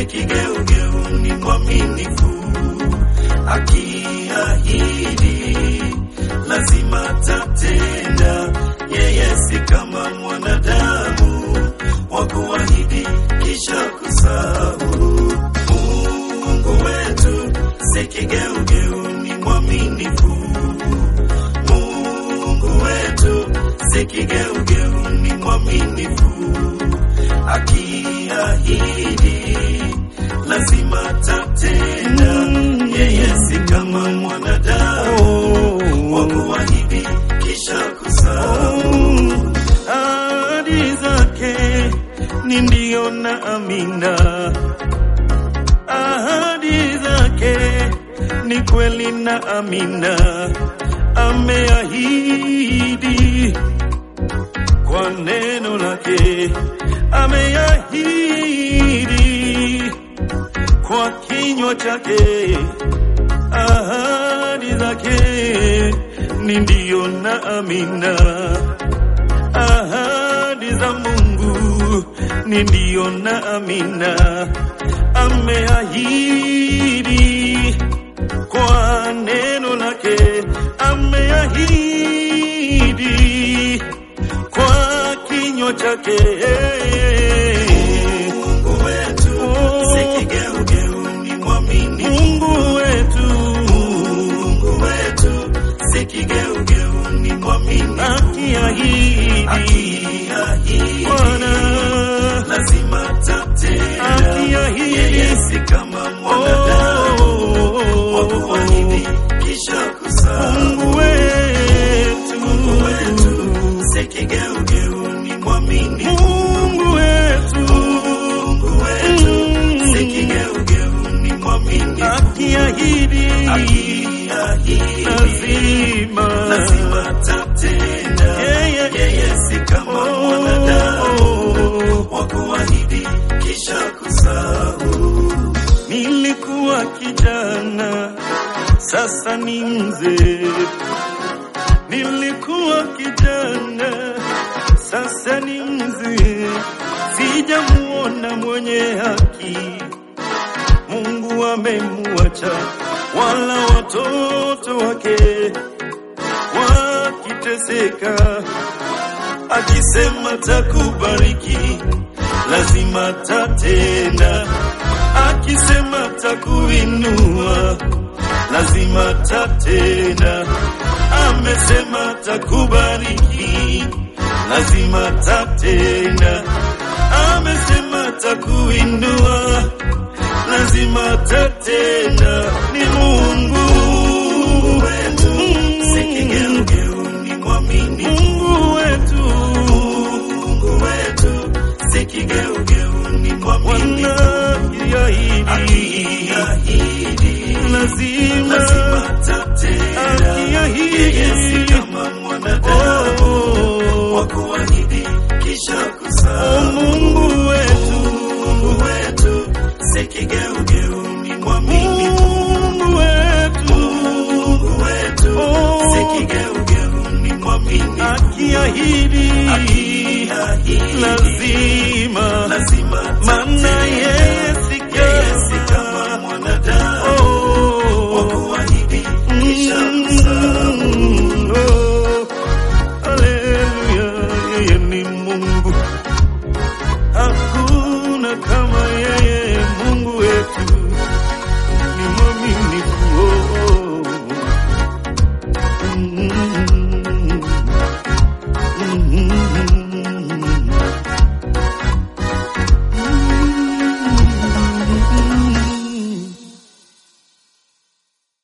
kigeugeu ni mwaminifu, akiahidi lazima tatenda. Yeye si kama mwanadamu wa kuahidi kisha kusahau. Mungu wetu si kigeugeu, ni mwaminifu. Mungu wetu si kigeugeu, ni mwaminifu, akiahidi lazima tatenda. Yeye si kama mwanadamu wa kuahidi kisha kusahau. Ahadi zake ni ndio na amina, ahadi zake ni kweli na amina, ameahidi kwa neno lake, ameahidi kwa kinywa chake, ahadi zake ni ndio na amina, ahadi za Mungu ni ndio na amina, ameahidi kwa neno lake, ameahidi kwa kinywa chake. Mungu wetu si kigeugeu, ni mwaminifu. Mungu wetu, Mungu wetu si kigeugeu, ni mwaminifu. Akiahidi, akiahidi Bwana lazima tatenda. Akiahidi, yeye si kama mwanadamu wa kuahidi kisha kusahau. Mungu wetu, Mungu wetu si kigeugeu, ni mwaminifu. Mungu wetu, Mungu wetu si kigeugeu, ni mwaminifu. Akiahidi, akiahidi lazima lazima tatenda. Yeye yeye si kama mwanadamu wa kuahidi kisha kusahau. Nilikuwa kijana, sasa ni mzee. Nilikuwa kijana, sasa ni mzee. Sijamuona mwenye haki, Mungu amemuacha, wala watoto wake wakiteseka, akisema takubariki, lazima tatenda, akisema takuinua, lazima tatenda, amesema takubariki, lazima tatenda, amesema takuinua, lazima tatenda. Ni Mungu wetu, si kigeugeu, ni mwaminifu. Mungu wetu, Mungu wetu, si kigeugeu, ni mwaminifu. Akiahidi, lazima lazima tatenda. Akiahidi, yeye si kama mwanadamu wa kuahidi kisha kusahau. Mungu wetu, Mungu wetu, si kigeugeu, ni mwaminifu. Mungu wetu, Mungu wetu, si kigeugeu, ni mwaminifu. Akiahidi, akiahidi lazima lazima, maana yeye